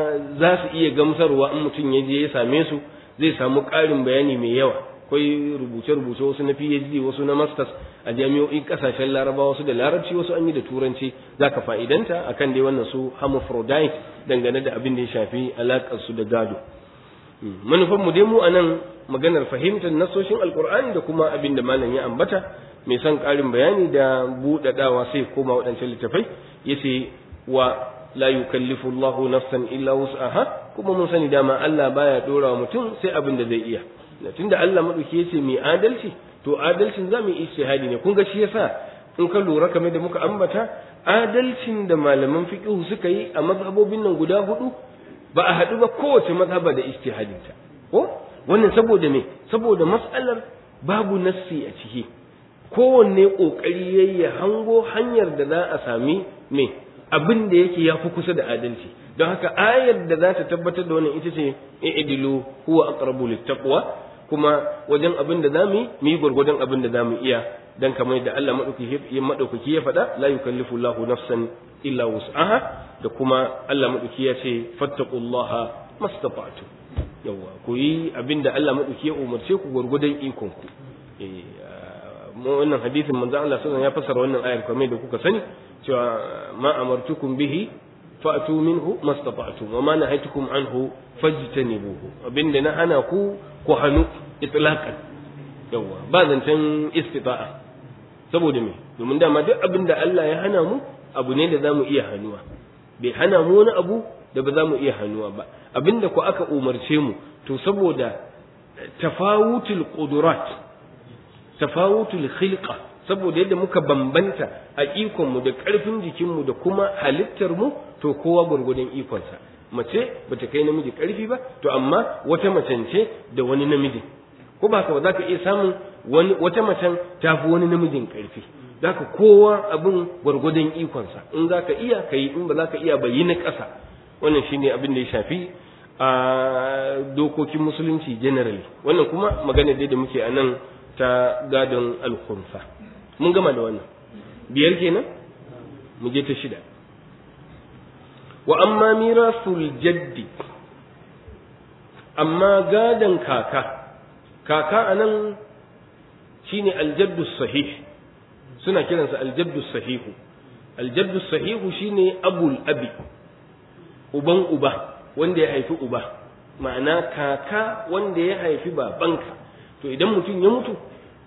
za su iya gamsarwa in mutum ya je ya same su zai samu ƙarin bayani mai yawa akwai rubuce-rubuce wasu na PhD wasu na masters a jami'o'in kasashen larabawa wasu da larabci wasu an yi da turanci za ka fa'idanta akan dai wannan su hermaphrodite dangane da abin da ya shafi alaƙar su da gado manufan mu dai mu a nan maganar fahimtar nasoshin alkur'ani da kuma abin da malam ya ambata mai son ƙarin bayani da buɗaɗawa sai koma waɗancan littafai yace wa la yukallifu Allahu nafsan illa wus'aha kuma mun sani dama Allah baya dora wa mutum sai abin da zai iya tunda Allah madauki yace mai adalci to adalcin zamu yi ijtihadi ne kun ga shi yasa in ka lura kamar da muka ambata adalcin da malaman fiqh suka yi a mazhabobin nan guda hudu ba a haɗu ba kowace mazhaba da ijtihadinta ko wannan saboda me saboda mas'alar babu nassi a ciki kowanne kokari yayi ya hango hanyar da za a sami me abin da yake ya fi kusa da adalci don haka ayar da za ta tabbatar da wannan ita ce i'dilu huwa aqrabu littaqwa kuma wajen abin da zamu yi mu yi gurgurdan abin da zamu iya dan kamar da Allah madaukaki madaukaki ya faɗa la yukallifu Allahu nafsan illa wus'aha da kuma Allah madaukaki ya ce fattaqullaha mastata'tu yawa ku yi abin da Allah madaukaki ya umarce ku gurgurdan ikon ku eh wannan hadisin manzo Allah sallallahu alaihi wasallam ya fassara wannan ayar kamar da kuka sani cewa ma amartukum bihi fa'tu minhu mastata'tum wa ma nahaytukum anhu fajtanibuhu abinda na hana ku ku hanu itlaqan yawa ba zancen istita'a saboda me domin dama duk abinda Allah ya hana mu abu ne da zamu iya hanuwa bai hana mu wani abu da ba za mu iya hannuwa ba abinda ku aka umarce mu to saboda tafawutul qudurat tafawutul khilqa saboda yadda muka bambanta a ikonmu da ƙarfin jikinmu da kuma halittarmu to kowa gwargwadon ikonsa mace bata kai namiji ƙarfi ba to amma wata macen ce da wani namijin ko ba ba za ka iya samun wani wata macen ta fi wani namijin ƙarfi za ka kowa abin gwargwadon ikonsa in za ka iya ka yi in ba za ka iya ba yi na ƙasa wannan shine abin da ya shafi a dokokin musulunci generally wannan kuma magana dai da muke a nan ta gadon alkhunsa mun gama da wannan biyar kenan mu je ta shida wa amma mirasul jaddi amma gadon kaka kaka anan shine aljaddu sahih suna kiransa aljaddu sahihu aljaddu sahihu shine abul abi uban uba wanda ya haifi uba ma'ana kaka wanda ya haifi babanka to idan mutum ya mutu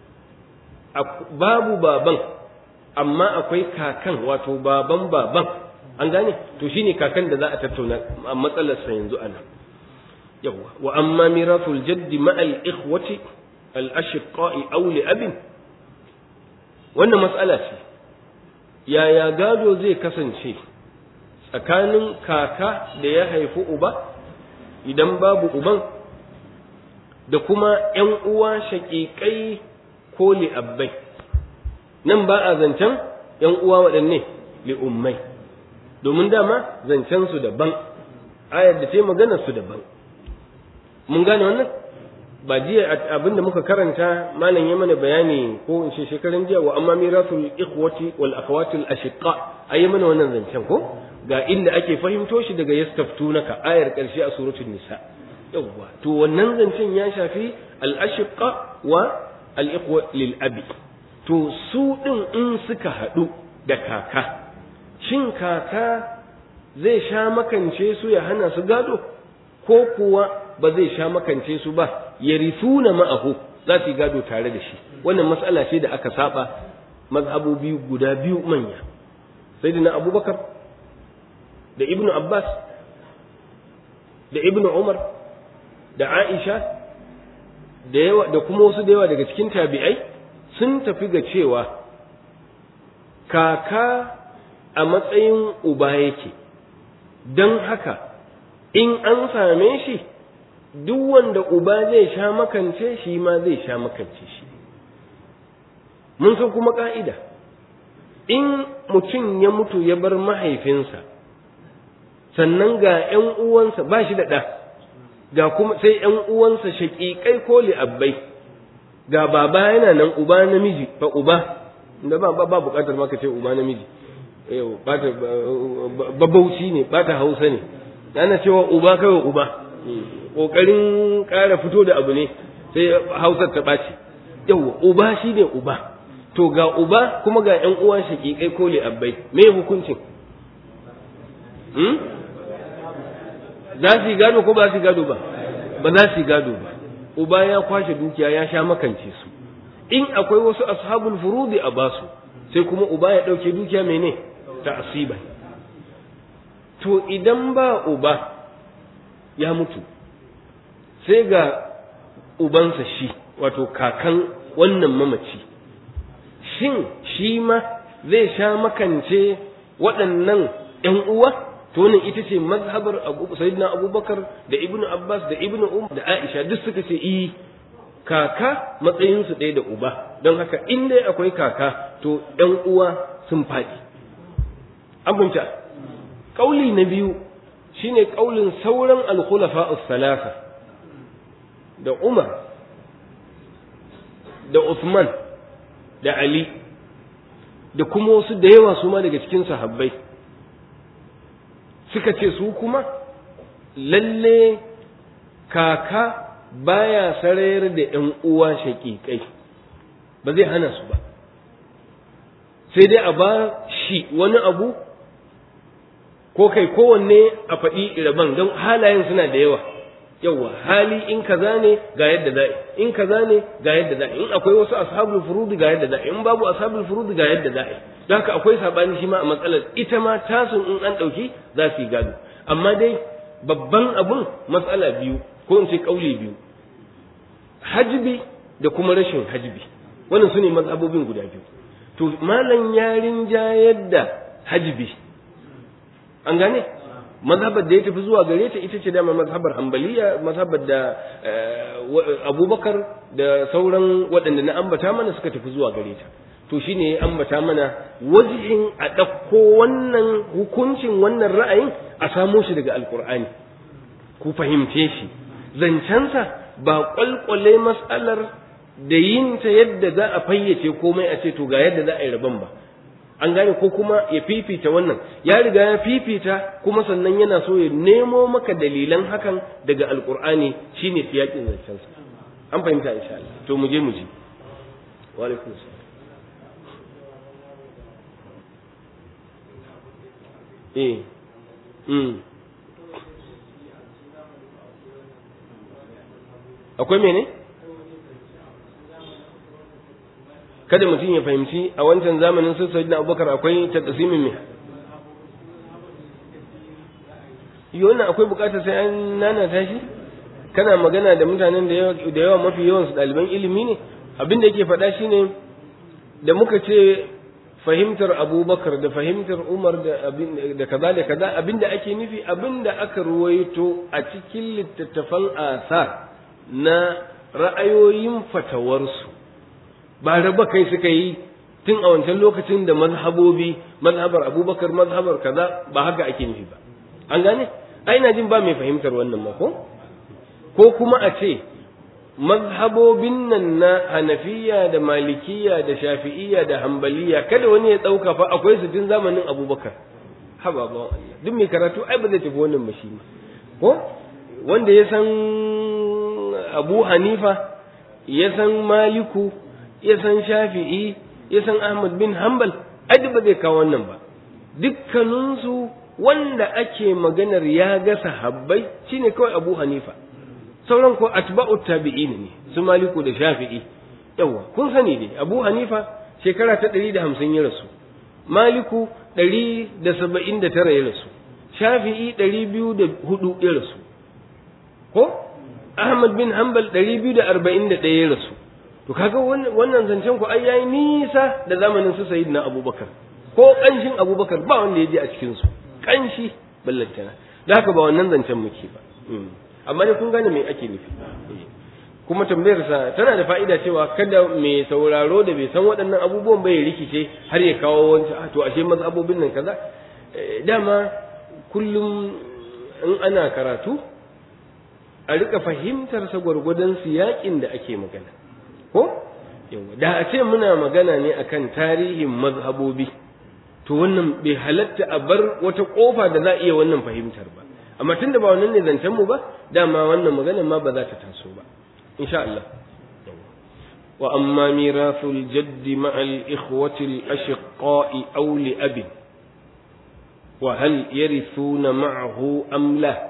babu baban amma akwai kakan wato baban baban an gane to shine kakan da za a tattauna a matsalar sa yanzu ana yawa wa amma mirathul jaddi ma al ikhwati al ashqa'i aw li abin wannan mas'ala ce yaya gado zai kasance tsakanin kaka da ya haifi uba idan babu uban da kuma ‘yan uwa shaƙiƙai ko li'abbai nan ba a zancen ‘yan uwa waɗanne li'ummai domin dama zancen su daban ayar da ce maganar su daban mun gane wannan ba jiya abin da muka karanta malam ya mana bayani ko in ce shekaran jiya wa amma mirasul ikhwati wal akhawatul ashiqa ayi mana wannan zancen ko ga inda ake fahimto shi daga yastaftunaka ayar karshe a suratul nisa yawwa to wannan zancen ya shafi al ashiqa wa al ikhwa lil abi to su din in suka hadu da kaka shin kaka zai sha makance su ya hana su gado ko kuwa ba zai sha makance su ba yarithuna ma'ahu za su yi gado tare da shi wannan matsala ce da aka saba mazhabobi guda biyu manya sayyidina abubakar da ibnu abbas da ibnu umar da aisha da yawa da kuma wasu da yawa daga cikin tabi'ai sun tafi ga cewa kaka a matsayin uba yake don haka in an same shi duk wanda uba zai sha makance shi ma zai sha makance shi mun san kuma ka'ida in mutum ya mutu ya bar mahaifinsa sannan ga ‘yan uwansa ba shi da ɗa ga kuma sai ‘yan uwansa shaƙiƙai ko li'abbai ga baba yana nan uba namiji ba uba da ba ba buƙatar maka ce uba namiji babauci ne bata hausa ne ana cewa uba kawai uba ƙoƙarin ƙara fito da abu ne sai hausar ta ɓaci yawwa uba shi ne uba to ga uba kuma ga ‘yan uwan shaƙiƙai ko li'abbai me hukuncin za su yi gado ko ba su yi gado ba ba za su yi gado ba uba ya kwashe dukiya ya sha makance su in akwai wasu ashabul furudi a basu sai kuma uba ya ɗauke dukiya mene ta asiba to idan ba uba ya mutu sai ga ubansa shi wato kakan wannan mamaci shin shi ma zai sha makance waɗannan ‘yan uwa to wannan ita ce mazhabar sayyidina abubakar da ibnu abbas da ibnu umar da aisha duk suka ce i kaka matsayinsu ɗaya da uba don haka in dai akwai kaka to ‘yan uwa sun faɗi an fahimta ƙauli na biyu shine ƙaulin sauran alkhulafa salasa da umar da usman da ali da kuma wasu da yawa su ma daga cikin sahabbai suka ce su kuma lalle kaka baya sarayar da ‘yan uwa shaƙiƙai ba zai hana su ba sai dai a ba shi wani abu ko kai kowanne a faɗi iraban don halayen suna da yawa yawa hali in kaza ne ga yadda za'i in kaza ne ga yadda za'i in akwai wasu ashabul furudi ga yadda za'i in babu ashabul furudi ga yadda za'i don haka akwai sabani shi ma a matsalar ita ma tasun in an ɗauki za su yi gado amma dai babban abun matsala biyu ko in ce kauli biyu hajbi da kuma rashin hajbi wannan su ne mazhabobin guda biyu to malam yarin jayar da hajbi an gane mazhabar da ya tafi zuwa gare ta ita ce dama mazhabar hambaliya mazhabar da abubakar da sauran waɗanda na ambata mana suka tafi zuwa gare ta to shine ya ambata mana wajihin a ɗauko wannan hukuncin wannan ra'ayin a samo shi daga alkur'ani ku fahimce shi zancensa ba ƙwalƙwale mas'alar da yin ta yadda za a fayyace komai a ce to ga yadda za a yi rabon ba an gane ko kuma ya fifita wannan ya riga ya fifita kuma sannan yana so ya nemo maka dalilan hakan daga alkur'ani shine siyakin zancensa an fahimta insha Allah to mu je mu ji wa alaikum salam eh mm akwai mene kada mutum ya fahimci a wancan zamanin sun sayyidina abubakar akwai taqsimin me yana akwai bukatar sai an nana tashi kana magana da mutanen da yawa da yawa mafi yawan su ɗaliban ilimi ne abin da yake faɗa shine da muka ce fahimtar abubakar da fahimtar umar da da kaza da kaza abin da ake nufi abin da aka ruwaito a cikin littattafan asar na ra'ayoyin fatawarsu ba raba kai suka yi tun a wancan lokacin da mazhabobi mazhabar abubakar mazhabar kaza ba haka ake nufi ba an gane ai na jin ba mai fahimtar wannan ma ko ko kuma a ce mazhabobin nan na hanafiya da malikiya da shafi'iya da hambaliya kada wani ya ɗauka fa akwai su tun zamanin abubakar haba ba Allah duk mai karatu ai ba zai tafi wannan ba shi ko wanda ya san abu hanifa ya san maliku ya san shafi'i ya san ahmad bin hanbal ai ba zai kawo wannan ba dukkaninsu wanda ake maganar ya ga sahabbai shine kawai abu hanifa sauran ko atba'u tabi'in ne su maliku da shafi'i yawa kun sani dai abu hanifa shekara ta 150 ya rasu maliku 179 ya rasu shafi'i ɗari biyu da hudu ya rasu ko ahmad bin hanbal ɗari biyu da arba'in da ɗaya ya rasu to kaga wannan zancen ku ai yayi nisa da zamanin su sayyidina abubakar ko ƙanshin abubakar ba wanda ya je a cikin su ƙanshi ballantana da haka ba wannan zancen muke ba amma ne kun gane me ake nufi kuma tambayar sa tana da fa'ida cewa kada mai sauraro da bai san waɗannan abubuwan bai rikice har ya kawo wancan to ashe mazhabobin nan kaza dama kullum in ana karatu a rika fahimtar sa gwargwadon siyakin da ake magana ko yawa da a ce muna magana ne akan tarihin mazhabobi to wannan bai halatta a bar wata kofa da za a iya wannan fahimtar ba amma tunda ba wannan ne zancen mu ba dama wannan magana ma ba za ta taso ba insha Allah wa amma mirathul jaddi ma'al ikhwati al ashqa'i aw li abi wa hal yarithuna ma'ahu am la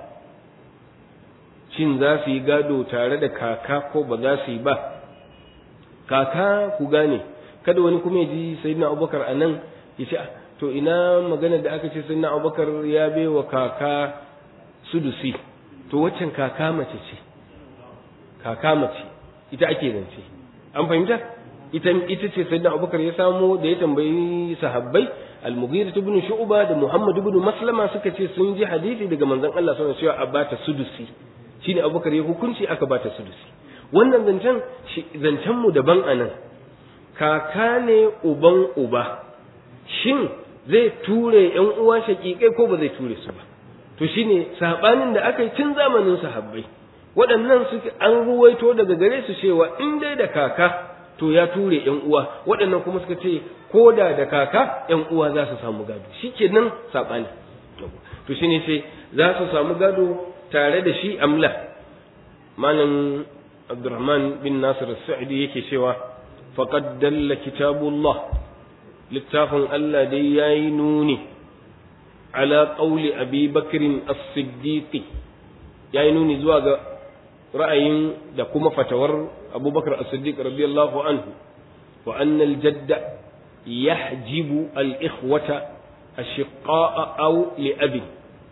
shin za su yi gado tare da kaka ko ba za su yi ba kaka ku gane kada wani kuma ya ji sayyidina abubakar a nan ya ce to ina magana da aka ce sayyidina abubakar ya baiwa kaka sudusi to waccan kaka mace ce kaka mace ita ake zance an fahimta ita ita ce sayyidina abubakar ya samo da ya tambayi sahabbai al-mughira ibn shu'ba da muhammad ibn maslama suka ce sun ji hadisi daga manzon Allah sallallahu alaihi wasallam cewa a bata sudusi shine abubakar ya hukunci aka bata sudusi wannan zancen zancen mu daban anan kaka ne uban uba shin zai ture yan uwa shakikai ko ba zai ture su ba to shine sabanin da aka yi tun zamanin sahabbai waɗannan suke an ruwaito daga gare su cewa in dai da kaka to ya ture yan uwa waɗannan kuma suka ce ko da da kaka yan uwa za su samu gado shikenan sabani to shine sai za su samu gado tare da shi amla malam Abdurrahman bin Nasir Sa'idi yake cewa faqad dalla kitabullah littafin Allah dai yayi nuni ala qawli Abi Bakr as-Siddiq yayi nuni zuwa ga ra'ayin da kuma fatawar Abu Bakar as-Siddiq radiyallahu anhu wa anna al-jadda yahjibu al-ikhwata ashiqa'a aw li abi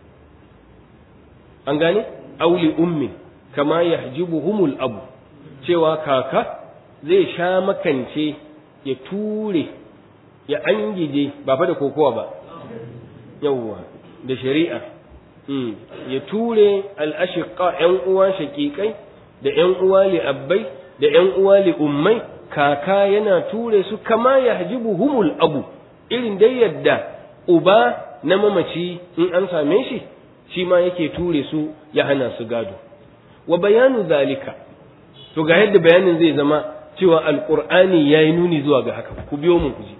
an gane aw li ummin kama yahjibuhumul abu cewa kaka zai sha makance ya ture ya angije ba fa da kokowa ba yawwa da shari'a ya ture al'ashiqa ‘yan uwa shaƙiƙai da ‘yan uwa li abbai da ‘yan uwa li ummai kaka yana ture su kama ya hajibu humul abu irin dai yadda uba na mamaci in an same shi shi ma yake ture su ya hana su gado wa bayanu zalika to ga yadda bayanin zai zama cewa alqur'ani yayi nuni zuwa ga haka ku biyo mu kuji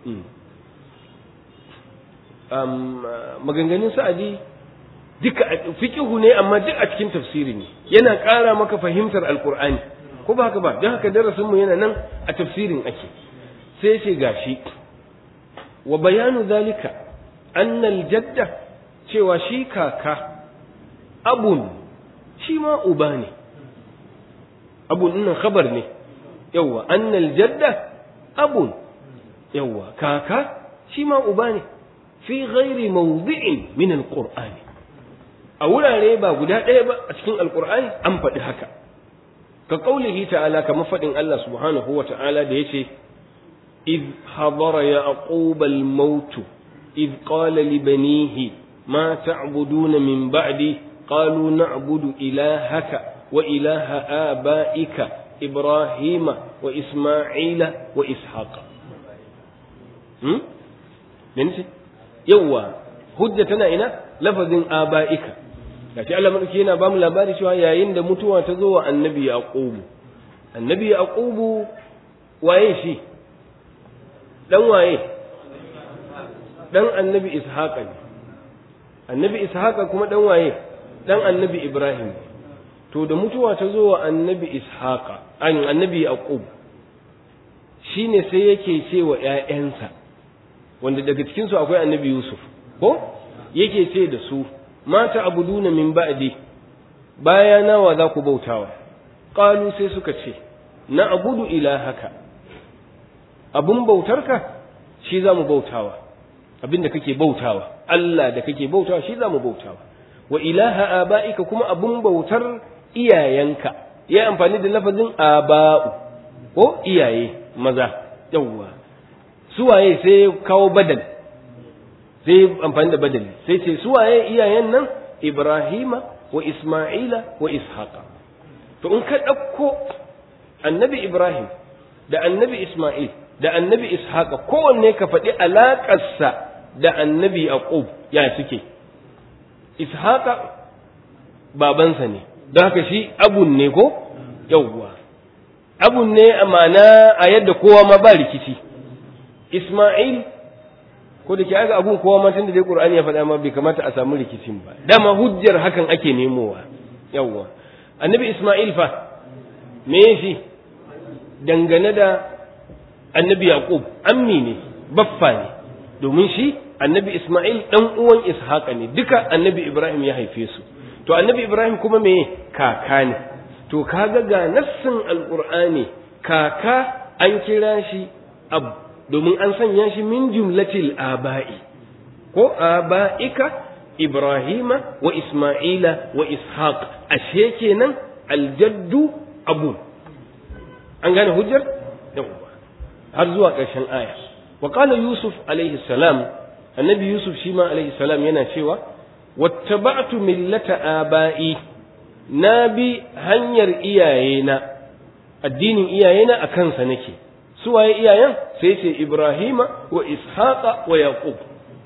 um, maganganun sa'adi duka fiqihu ne amma duk a cikin tafsiri ne yana ƙara maka fahimtar alqur'ani ko ba haka ba don haka darasin mu yana nan a tafsirin ake sai ce gashi wa bayanu zalika annal jadda cewa shi kaka abun shi ma uba ne abun nan khabar ne yawwa annal jadda abun yawwa kaka shi ma uba ne fi ghairi mawdi'in min alqur'ani a wurare ba guda ɗaya ba a cikin alqur'ani an faɗi haka ka qaulihi ta'ala kamar faɗin Allah subhanahu wa ta'ala da yace إذ حضر يعقوب الموت إذ قال لبنيه ما تعبدون من بعدي قالوا نعبد إلهك وإله آبائك إبراهيم وإسماعيل وإسحاق هم؟ ننسي يوا hujjatana ina lafazin aba'ika gashi Allah madauki yana ba mu labari cewa yayin da mutuwa ta zo wa annabi yaqubu annabi yaqubu waye shi dan waye dan annabi ishaqa ne annabi ishaqa kuma dan waye dan annabi ibrahim to da mutuwa ta zo wa annabi ishaqa an annabi yaqub shine sai yake ce wa ƴaƴansa wanda daga cikin su akwai annabi yusuf ko yake ce da su mata abuduna min ba'di baya nawa za ku bautawa qalu sai suka ce na abudu ilahaka abun bautarka shi za mu bautawa abin da kake bautawa Allah da kake bautawa shi zamu bautawa wa ilaha aba'ika kuma abun bautar iyayenka ya amfani da lafazin aba'u ko iyaye maza yawwa suwaye sai kawo badal sai amfani da badali sai ce suwaye iyayen nan Ibrahima wa Isma'ila wa Ishaqa to in ka ɗauko annabi Ibrahim da annabi Isma'il da annabi Ishaqa kowanne ka faɗi alaƙarsa da annabi Yaqub ya suke Ishaqa babansa ne don haka shi abun ne ko yawwa abun ne amana a yadda kowa ma ba rikici Isma'il ko da ke aga abun kowa ma tun da dai Qur'ani ya faɗa ma bai kamata a samu rikicin ba dama hujjar hakan ake nemowa yawwa annabi Isma'il fa me shi dangane da annabi Yaqub ammi ne baffa ne domin shi annabi Isma'il dan uwan Ishaqa ne duka annabi Ibrahim ya haife su to annabi Ibrahim kuma me kaka ne to kaga ga nassin alqur'ani kaka an kira shi ab domin an sanya shi min jumlatil aba'i ko aba'ika Ibrahima wa Isma'ila wa Ishaq ashe kenan aljaddu abu an gane hujjar yawwa har zuwa ƙarshen aya wa qala yusuf alaihi salam annabi yusuf shi ma alaihi salam yana cewa wattaba'tu millata aba'i na bi hanyar iyayena addinin iyayena a kansa nake su waye iyayen sai ce ibrahima wa ishaqa wa yaqub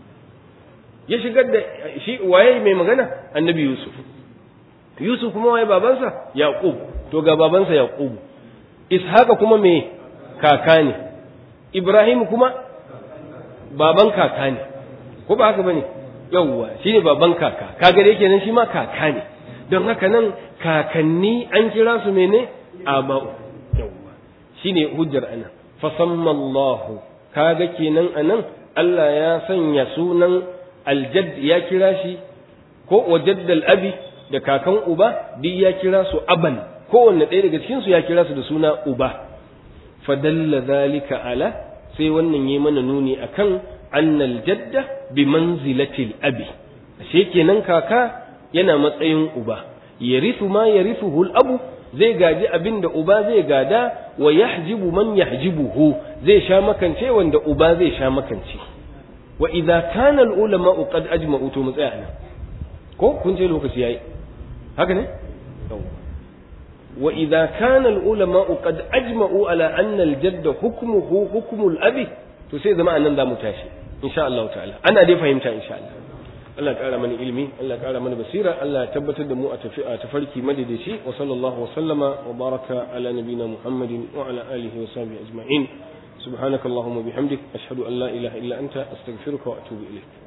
ya shigar da shi waye mai magana annabi yusuf yusuf kuma waye babansa yaqub to ga babansa yaqub ishaqa kuma me kaka ne ibrahim kuma baban kaka ne ko ba haka bane yawwa shine baban kaka kaga da yake nan shi ma kaka ne don haka nan kakanni an kira su mene aba'u yawwa shine hujjar anan fasamma Allah kaga kenan anan Allah ya sanya sunan aljad ya kira shi ko wajaddal abi da kakan uba duk ya kira su aban kowanne ɗaya daga cikin su ya kira su da suna uba fadalla zalika ala sai wannan yi mana nuni akan annal jadda bi manzilatil abi ashe kenan kaka yana matsayin uba yarithu ma yarithuhu al abu zai gaji abin da uba zai gada wa yahjibu man yahjibuhu zai sha makance wanda uba zai sha makance wa idza kana al ulama qad ajma'u to mu tsaya nan ko kun ce lokaci yayi haka ne wa idza kana al ulama qad ajma'u ala anna al jadd hukmuhu hukmu al abi to sai zama anan zamu tashi insha Allah ta'ala ana dai fahimta insha Allah Allah ya kara mana ilimi Allah ya kara mana basira Allah ya tabbatar da mu a tafi a tafarki madadaci wa sallallahu wa sallama wa baraka ala nabina Muhammadin wa ala alihi wa sahbihi ajma'in subhanakallahumma bihamdik ashhadu an la ilaha illa anta astaghfiruka wa atubu ilayk